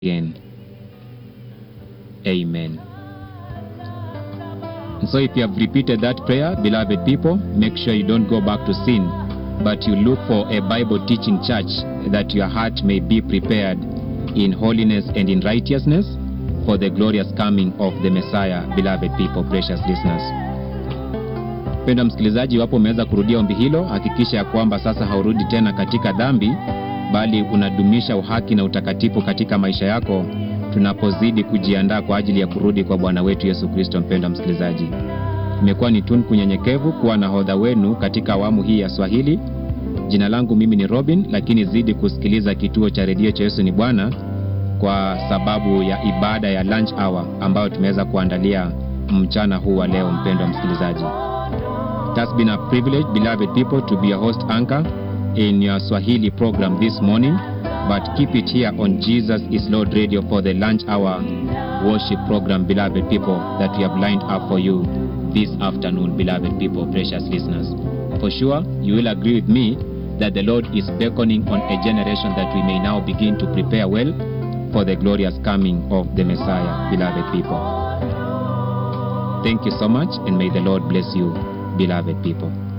again. Amen. And so if you have repeated that prayer, beloved people, make sure you don't go back to sin, but you look for a Bible teaching church that your heart may be prepared in holiness and in righteousness for the glorious coming of the Messiah, beloved people, precious listeners. Mpendwa msikilizaji, iwapo umeweza kurudia ombi hilo, hakikisha ya kwamba sasa haurudi tena katika dhambi, bali unadumisha uhaki na utakatifu katika maisha yako tunapozidi kujiandaa kwa ajili ya kurudi kwa Bwana wetu Yesu Kristo. Mpendwa msikilizaji, imekuwa ni tunu kunyenyekevu kuwa nahodha wenu katika awamu hii ya Swahili. Jina langu mimi ni Robin, lakini zidi kusikiliza kituo cha redio cha Yesu ni Bwana kwa sababu ya ibada ya lunch hour ambayo tumeweza kuandalia mchana huu wa leo. Mpendwa msikilizaji, it has been a privilege beloved people to be a host anchor in your Swahili program this morning but keep it here on Jesus is Lord Radio for the lunch hour worship program, beloved people, that we have lined up for you this afternoon, beloved people, precious listeners. For sure, you will agree with me that the Lord is beckoning on a generation that we may now begin to prepare well for the glorious coming of the Messiah, beloved people. Thank you so much, and may the Lord bless you, beloved people.